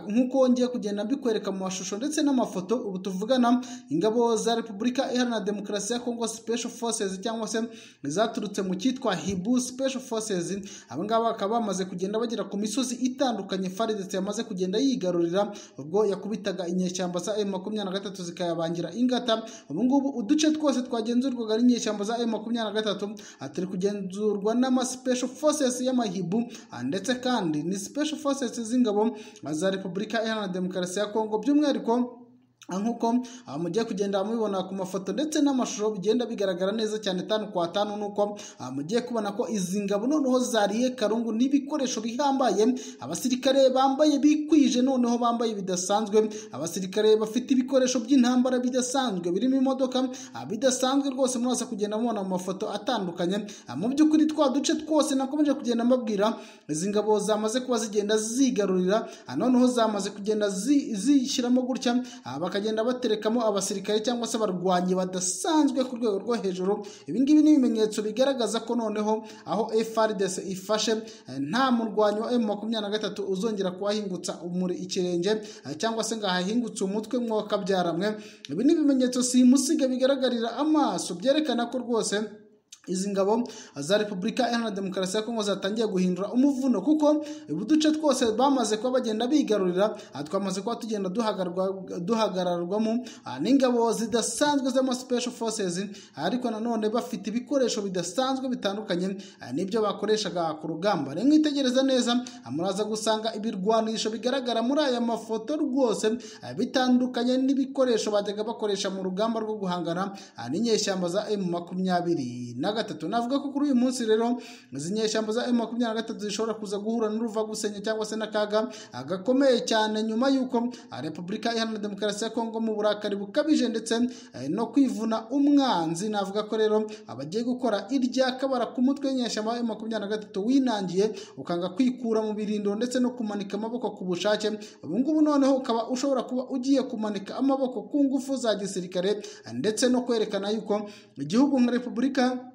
nk'uko ngiye kugenda mbikwereka mu mashusho ndetse n'amafoto ubu tuvugana ingabo za repubulika iharanira demokarasi ya kongo special forces cyangwa se zaturutse mu cyitwa hibu special forces abangaba ngaba bakaba bamaze kugenda bagera ku misozi itandukanye FARDC yamaze kugenda yigarurira ubwo yakubitaga inyeshyamba za M makumyabiri na gatatu zikayabangira ingata ubu ngubu uduce twose twagenzurwaga n'inyeshyamba za M makumyabiri na gatatu turi kugenzurwa n'ama special forces y'amahibu ndetse kandi ni special forces z'ingabo za Repubulika Iharanira Demokarasi ya Kongo by'umwihariko nk'uko mugiye kugenda mubibona ku mafoto ndetse n'amashusho bigenda bigaragara neza cyane tanu kwa tanu nuko mugiye kubona ko izi ngabo noneho zariye karungu n'ibikoresho bihambaye abasirikare bambaye bikwije noneho bambaye bidasanzwe abasirikare bafite ibikoresho by'intambara bidasanzwe birimo imodoka bidasanzwe rwose muraza kugenda mubona mu mafoto atandukanye mu by'ukuri twa duce twose nakomeje kugenda mbabwira izi ngabo zamaze kuba zigenda zigarurira noneho zamaze kugenda zishyiramo gutya bakagenda baterekamo abasirikare cyangwa se abarwanyi badasanzwe ku rwego rwo hejuru ibingibi ni ibimenyetso bigaragaza ko noneho aho FARDC ifashe nta murwanyi wa M makumyabiri na gatatu uzongera kuhahingutsa umuri ikirenge cyangwa se ngo ahahingutse umutwe mwakabyaramwe ibi ni ibimenyetso simusiga bigaragarira amaso byerekana ko rwose izi ngabo za repubulika iharanira demokarasi ya kongo zatangiye guhindura umuvuno kuko ubu duce twose bamaze kuba bagenda bigarurira twamaze kuba tugenda duhagararwamo n'ingabo zidasanzwe z'ama special forces ariko nanone bafite ibikoresho bidasanzwe bitandukanye n'ibyo bakoreshaga ku rugamba rero mwitegereza neza muraza gusanga ibirwanisho bigaragara muri aya mafoto rwose bitandukanye n'ibikoresho bajyaga bakoresha mu rugamba rwo guhangana n'inyeshyamba za M makumyabiri na gatatu navuga ko kuri uyu munsi rero izi nyeshyamba za M makumyabiri na gatatu zishobora kuza guhura n'uruvagusenya cyangwa se n'akaga gakomeye cyane nyuma y'uko repubulika iharanira demokarasi ya kongo mu burakari bukabije ndetse no kwivuna umwanzi navuga ko rero abagiye gukora irya kabara ku mutwe w'inyeshyamba wa M makumyabiri na gatatu winangiye ukanga kwikura mu birindiro ndetse no kumanika amaboko ku bushake ubu ngubu noneho ukaba ushobora kuba ugiye kumanika amaboko ku ngufu za gisirikare ndetse no kwerekana yuko igihugu nka repubulika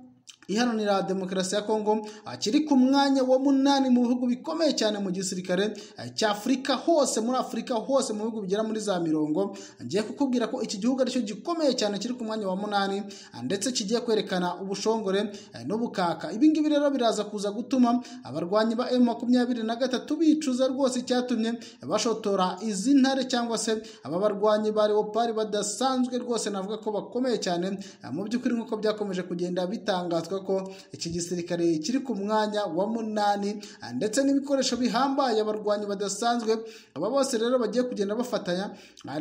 iharanira demokarasi ya kongo kiri ku mwanya wa munani mu bihugu bikomeye cyane mu gisirikare cy'afurika hose muri afurika hose mu bihugu bigera muri za mirongo ngiye kukubwira ko iki gihugu aricyo gikomeye cyane kiri ku mwanya wa munani ndetse kigiye kwerekana ubushongore n'ubukaka ibingibi rero biraza kuza gutuma abarwanyi ba emu makumyabiri na gatatu bicuza rwose icyatumye bashotora izi ntare cyangwa se aba barwanyi ba leopari badasanzwe rwose navuga ko bakomeye cyane mu by'ukuri nk'uko byakomeje kugenda bitanga bitarazwa ko iki gisirikare kiri ku mwanya wa munani ndetse n'ibikoresho bihambaye abarwanyi badasanzwe aba bose rero bagiye kugenda bafatanya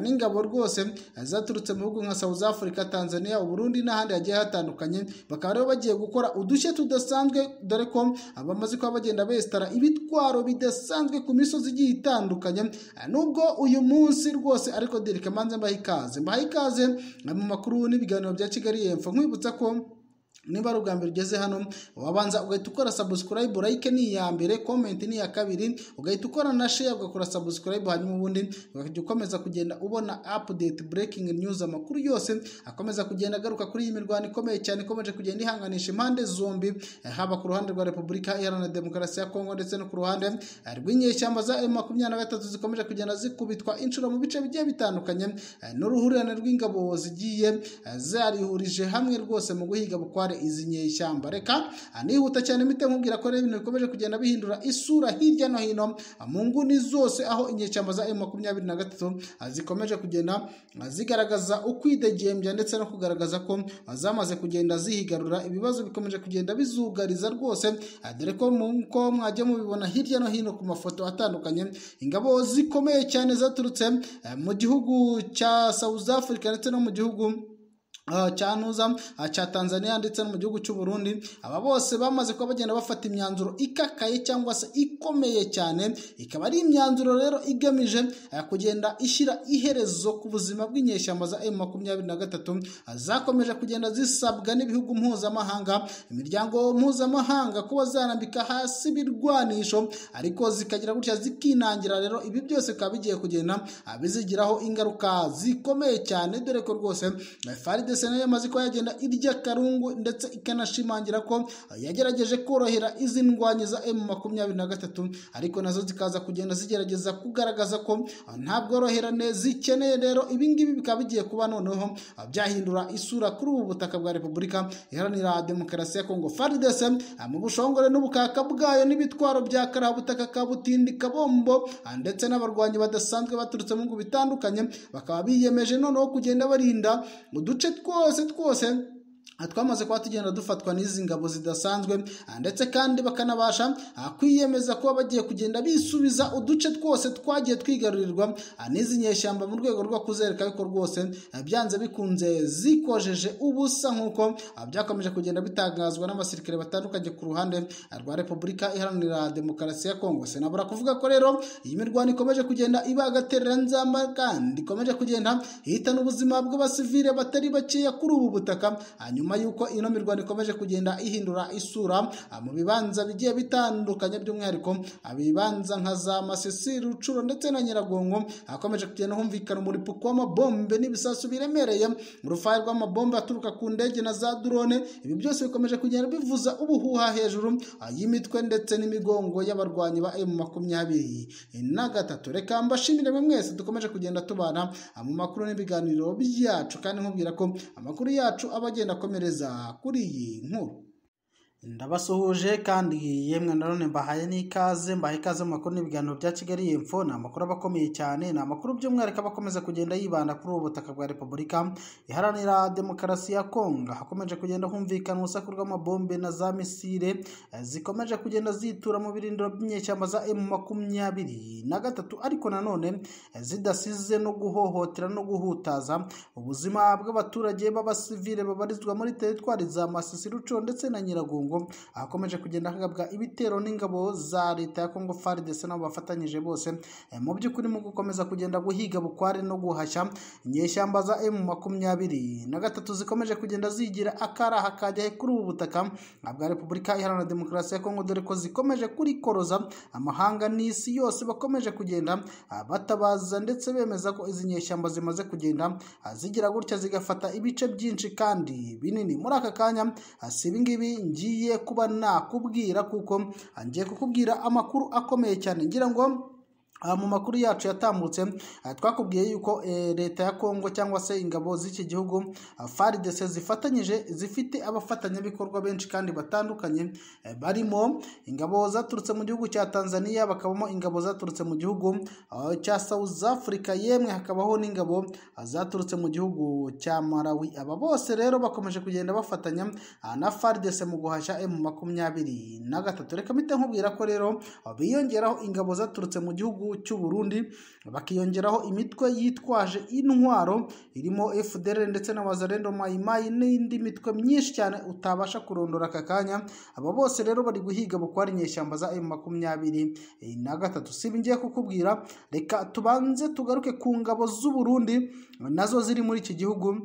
n'ingabo rwose zaturutse mu bihugu nka South Africa Tanzania Burundi n'ahandi hagiye hatandukanye bakaba rero bagiye gukora udushya tudasanzwe dore ko bamaze kuba bagenda besitara ibitwaro bidasanzwe ku misozi igiye itandukanye nubwo uyu munsi rwose ariko Derek Manze mbaha ikaze mbaha ikaze mu makuru n'ibiganiro bya Kigali yepfo nkwibutsa ko niba ari ubwa mbere ugeze hano wabanza ugahita ukora sabusikarayibu like ni iya mbere komenti ni iya kabiri ugahita ukora na sheya ugakora sabusikarayibu hanyuma ubundi ukajya ukomeza kugenda ubona apudeti burekingi niyuzi amakuru yose akomeza kugenda agaruka kuri iyi mirwano ikomeye cyane ikomeje kugenda ihanganisha impande zombi haba ku ruhande rwa repubulika iharanira demokarasi ya kongo ndetse no ku ruhande rw'inyeshyamba za emu makumyabiri na gatatu zikomeje kugenda zikubitwa inshuro mu bice bigiye bitandukanye n'uruhurirane rw'ingabo zigiye zarihurije hamwe rwose mu guhiga bukware izi nyeshyamba reka nihuta cyane mite nkubwira ko rero ibintu bikomeje kugenda bihindura isura hirya no hino mu nguni zose aho inyeshyamba za emu makumyabiri na gatatu zikomeje kugenda zigaragaza ukwidegembya ndetse no kugaragaza ko zamaze kugenda zihigarura ibibazo bikomeje kugenda bizugariza rwose dore ko nko mwajya mubibona hirya no hino ku mafoto atandukanye ingabo zikomeye cyane zaturutse mu gihugu cya South Africa ndetse no mu gihugu cya ntuza cya tanzania ndetse no mu gihugu cy'u Burundi aba bose bamaze kuba bagenda bafata imyanzuro ikakaye cyangwa se ikomeye cyane ikaba ari imyanzuro rero igamije kugenda ishyira iherezo ku buzima bw'inyeshyamba za emu makumyabiri na gatatu zakomeje kugenda zisabwa n'ibihugu mpuzamahanga imiryango mpuzamahanga kuba zarambika hasi ibirwanisho ariko zikagira gutya zikinangira rero ibi byose bikaba bigiye kugenda bizigiraho ingaruka zikomeye cyane dore ko rwose faride sena yamaze kuba yagenda irya karungu ndetse ikanashimangira ko yagerageje korohera izi ndwanyi za emu makumyabiri na gatatu ariko nazo zikaza kugenda zigerageza kugaragaza ko nta bworoherane zikeneye rero ibingibi bikaba bigiye kuba noneho byahindura isura kuri ubu butaka bwa repubulika iharanira demokarasi ya kongo faridese mu bushongore n'ubukaka bwayo n'ibitwaro bya karabutaka ka butindi kabombo ndetse n'abarwanyi badasanzwe baturutse mu bihugu bitandukanye bakaba biyemeje noneho kugenda barinda uduce twose twose twamaze kuba tugenda dufatwa n'izi ngabo zidasanzwe ndetse kandi bakanabasha kwiyemeza kuba bagiye kugenda bisubiza uduce twose twagiye twigarurirwa n'izi nyeshyamba mu rwego rwo kuzereka ko rwose byanze bikunze zikojeje ubusa nk'uko byakomeje kugenda bitangazwa n'abasirikare batandukanye ku ruhande rwa repubulika iharanira demokarasi ya kongo senabura kuvuga ko rero iyi mirwano ikomeje kugenda iba agatereranzamba kandi ikomeje kugenda ihitana ubuzima bw'abasivile batari bakeya kuri ubu butaka hanyuma nyuma y'uko ino mirwano ikomeje kugenda ihindura isura mu bibanza bigiye bitandukanye by'umwihariko ibibanza nka za masisi rucuro ndetse na nyiragongo hakomeje kugenda humvikana umuripuko w'amabombe n'ibisasu biremereye urufahe rw'amabombe aturuka ku ndege na za drone ibi byose bikomeje kugenda bivuza ubuhuha hejuru y'imitwe ndetse n'imigongo y'abarwanyi ba emu makumyabiri na gatatu reka mbashimire mwe mwese dukomeje kugenda tubana mu makuru n'ibiganiro byacu kandi nkubwira ko amakuru yacu aba agenda akomeye kuri iyi nkuru ndabasuhuje kandi yemwe na none mbahaye n'ikaze mbahaye ikaze mu makuru n'ibiganiro bya kigali yepfo ni amakuru aba akomeye cyane ni amakuru by'umwihariko aba akomeza kugenda yibanda kuri ubu butaka bwa repubulika iharanira demokarasi ya kongo hakomeje kugenda humvikana urusaku rw'amabombe na za misire zikomeje kugenda zitura mu birindiro by'inyeshyamba za emu makumyabiri na gatatu ariko nanone zidasize no guhohotera no guhutaza ubuzima bw'abaturage b'abasivile babarizwa muri teritwari za masisi ruco ndetse na nyiragongo ahakomeje kugenda hagabwa ibitero n'ingabo za leta ya kongo faridese nabo bafatanyije bose mu by'ukuri mu gukomeza kugenda guhiga bukware no guhashya inyeshyamba za emu makumyabiri na gatatu zikomeje kugenda zigira akaraha kajya kuri ubu butaka bwa repubulika iharanira demokarasi ya kongo dore ko zikomeje kurikoroza amahanga n'isi yose bakomeje kugenda batabaza ndetse bemeza ko izi nyeshyamba zimaze kugenda zigira gutya zigafata ibice byinshi kandi binini muri aka kanya si ibingibi ngiye ngiye kuba nakubwira kuko ngiye kukubwira amakuru akomeye cyane ngira ngo Aha mu makuru yacu yatambutse aha twakubwiye yuko eh, leta ya Kongo cyangwa se ingabo z'iki gihugu ah, FARDC zifatanyije zifite abafatanyabikorwa benshi kandi batandukanye eh, barimo ingabo zaturutse mu gihugu cya Tanzania bakabamo ingabo zaturutse mu gihugu ah, cya South Africa yemwe hakabaho n'ingabo ah, zaturutse mu gihugu cya Malawi aba bose rero bakomeje kugenda bafatanya ah, na FARDC mu guhashya M makumyabiri na gatatu reka mpite nkubwira ko rero ah, biyongeraho ingabo zaturutse mu gihugu gihugu cy'u Burundi bakiyongeraho imitwe yitwaje intwaro irimo FDL ndetse na Wazalendo Maimai n'indi mitwe myinshi cyane utabasha kurondora aka kanya aba bose rero bari guhiga bukwara inyeshyamba za M23 na gatatu sibi ngiye kukubwira reka tubanze tugaruke ku ngabo z'u Burundi nazo ziri muri iki gihugu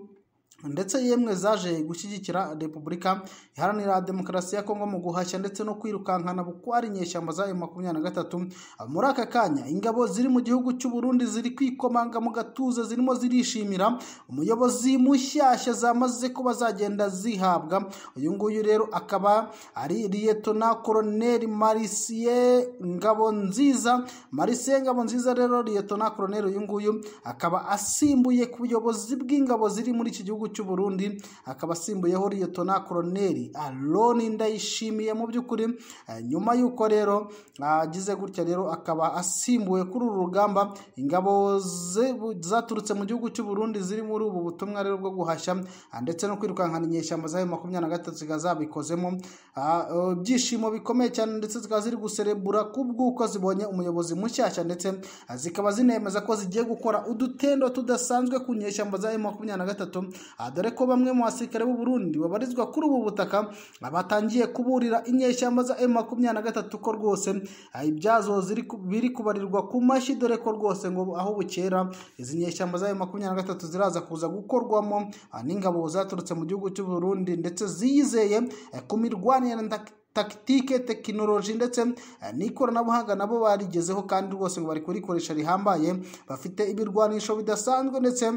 ndetse yemwe zaje gushyigikira repubulika iharanira demokarasi ya kongo mu guhashya ndetse no kwirukankana bukwari inyeshyamba za emu makumyabiri na gatatu muri aka kanya ingabo ziri mu gihugu cy'u Burundi ziri kwikomanga mu gatuza zirimo zirishimira umuyobozi mushyashya zamaze kuba zagenda zihabwa uyu nguyu rero akaba ari liyetona koroneri marisiye ngabo nziza marisiye ngabo nziza rero liyetona koroneri uyu nguyu akaba asimbuye ku buyobozi bw'ingabo ziri muri iki gihugu cy'u Burundi akaba asimbuyeho Liyetona Koloneli Aroni Ndayishimiye mu by'ukuri eh, nyuma y'uko rero agize gutya rero akaba asimbuwe kuri uru rugamba ingabo ze- bu- zaturutse mu gihugu cy'u Burundi ziri muri ubu butumwa rero bwo guhashya ah, ndetse no kwirukankana inyeshyamba za makumyabiri na gatatu zikaba zabikozemo Ah, eh, ibyishimo bikomeye cyane ndetse zikaba ziri guserebura kubw'uko zibonye umuyobozi mushyashya ndetse ah, zikaba zinemeza ko zigiye gukora udutendo tudasanzwe ku nyeshyamba za makumyabiri na gatatu Ah, dore ko bamwe mu basirikare b'u Burundi babarizwa kuri ubu butaka ah, batangiye kuburira inyeshyamba za M23 ko rwose ah, ibyazo ziri ku- biri kubarirwa ku mashyi dore ko rwose ngo aho bukera izi nyeshyamba za M23 ziraza kuza gukorwamo ah, n'ingabo zaturutse mu gihugu cy'u Burundi ndetse ziyizeye eh, ku mirwanire ndak- takitike tekinoloji ndetse eh, n'ikoranabuhanga nabo barigezeho kandi rwose ngo bari kurikoresha rihambaye bafite ibirwanisho bidasanzwe ndetse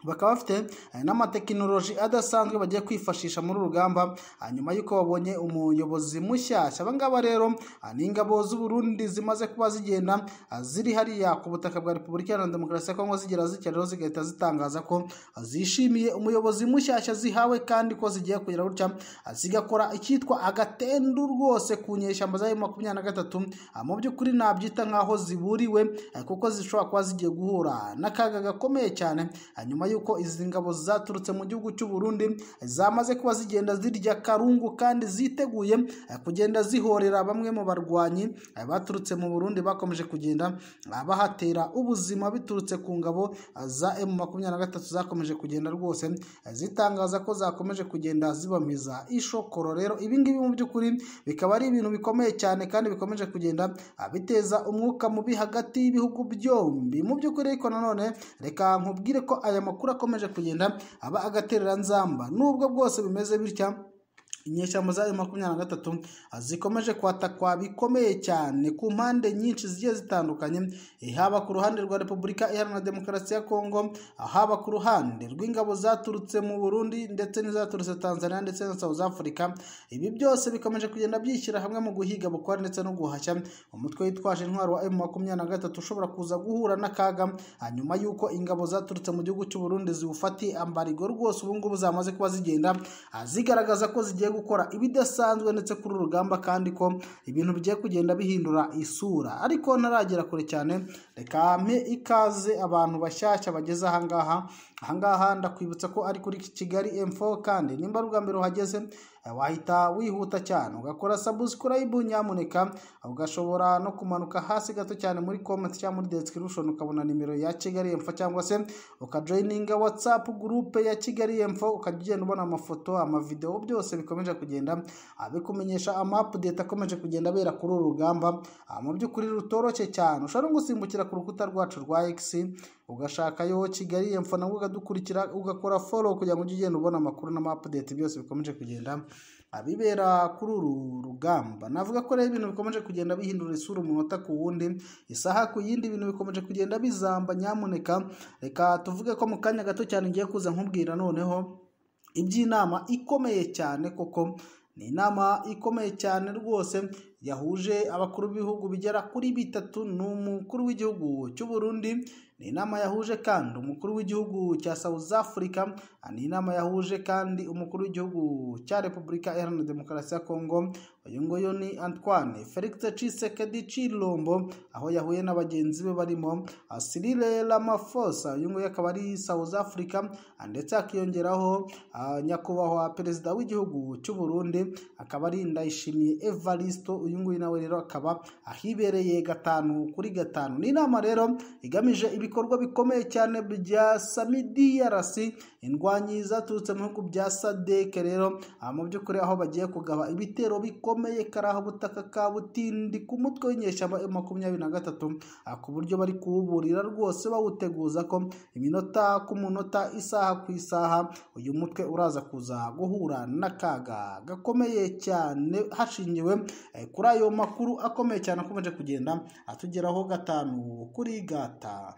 bakaba bafite eh, n'amatekinoloji adasanzwe bagiye kwifashisha muri uru rugamba ah, nyuma y'uko babonye umuyobozi mushyashya aba ngaba rero ah, ni ingabo z'u Burundi zimaze kuba zigenda ah, ziri hariya ku butaka bwa Repubulika Iharanira Demokarasi ya Kongo zigera zikeraho zigahita zitangaza ko ah, zishimiye umuyobozi mushyashya zihawe kandi ko zigiye kugira gutya ah, zigakora icyitwa agatendu rwose ku nyeshyamba za makumyabiri na gatatu Ah, mu by'ukuri nabyita nk'aho ziburiwe eh, kuko zishobora kuba zigiye guhura n'akaga gakomeye cyane Ah, nyuma y'uko izi ngabo zaturutse mu gihugu cy'u Burundi eh, zamaze kuba zigenda zirya karungu kandi ziteguye eh, kugenda zihorera bamwe mu barwanyi eh, baturutse mu Burundi bakomeje kugenda ah, bahatera ubuzima biturutse ku ngabo ah, za M23 zakomeje kugenda rwose eh, zitangaza ko zakomeje kugenda zibamiza ishokoro rero ibi ngibi mu by'ukuri bikaba ari ibintu bikomeye cyane kandi bikomeje kugenda ah, biteza umwuka mubi hagati y'ibihugu byombi mu by'ukuri ariko nanone reka nkubwire ko aya makuru akomeje kugenda aba agatereranzamba nubwo bwose bimeze bitya inyeshyamba za makumyabiri na gatatu ah, zikomeje kwatakwa bikomeye cyane ku mpande nyinshi zigiye zitandukanye eh, haba ku ruhande rwa repubulika iharanira demokarasi ya kongo ah, haba ku ruhande rw'ingabo zaturutse mu burundi ndetse n'izaturutse tanzania ndetse na south africa ibi byose bikomeje kugenda byishyira hamwe mu guhiga bukwari ndetse no guhashya umutwe witwaje intwaro wa m makumyabiri na gatatu ushobora kuza guhura n'akaga ah, nyuma y'uko ingabo zaturutse mu gihugu cy'u burundi ziwufatiye ambarigo rwose ubu ngubu zamaze kuba zigenda ah, zigaragaza ko zigiye gukora ibidasanzwe ndetse kuri uru rugamba kandi ko ibintu bigiye kugenda bihindura isura ariko ntaragera kure cyane reka mpe ikaze abantu bashyashya bageze ahangaha ahangaha ndakwibutsa ko ari kuri kigali m4 kandi nimba ari ubwa mbere uhageze eh, wahita wihuta cyane ugakora subscribe nyamuneka ugashobora no kumanuka hasi gato cyane muri comment cyangwa muri description ukabona nimero ya kigali m4 cyangwa se ukajoyininga whatsapp group ya kigali m4 ukajya ugenda ubona amafoto amavideo byose bikomeje kugenda ah, bikumenyesha amapudete akomeje kugenda abera kuri uru rugamba Ah, mu by'ukuri rutoroshye cyane ushobora no gusimbukira ku rukuta rwacu rwa x ugashakayo kigali m4 nawe ukadukurikira ugakora follow kugira ngo ujye ugenda ubona amakuru n'amapudete byose bikomeje kugenda abibera kuri uru rugamba navuga ko rero ibintu bikomeje kugenda bihindura isura umunota ku wundi isaha ku yindi ibintu bikomeje kugenda bizamba nyamuneka reka tuvuge ko mu kanya gato cyane ngiye kuza nkubwira noneho iby'inama ikomeye cyane koko ni inama ikomeye cyane rwose yahuje abakuru b'ibihugu bigera kuri bitatu n'umukuru w'igihugu cy'u Burundi ni inama yahuje kandi umukuru w'igihugu cya South Africa ni inama yahuje kandi umukuru w'igihugu cya Repubulika Iharanira Demokarasi ya Kongo uyu nguyu ni Antoine Felix Tshisekedi Chilombo aho yahuye na bagenzi be barimo Cyril Ramaphosa uyu nguyu akaba ari South Africa ndetse hakiyongeraho ah, nyakubahwa perezida w'igihugu cy'u Burundi akaba ari Ndayishimiye Evaristo uyu nguyu nawe rero akaba ahibereye gatanu kuri gatanu ni inama rero igamije ibikorwa bikomeye cyane bya SAMIDRC indwanyi zaturutse mu bihugu bya SADC rero ah, mu by'ukuri aho bagiye kugaba ibitero bikomeye karaha butaka ka butindi ku mutwe w'inyeshyamba ya makumyabiri na gatatu ah, ku buryo bari kuwuburira rwose bawuteguza ko iminota ku munota isaha ku isaha uyu mutwe uraza kuza guhura n'akaga gakomeye cyane hashingiwe eh, kuri ayo makuru akomeye cyane akomeje kugenda atugeraho gatanu kuri gata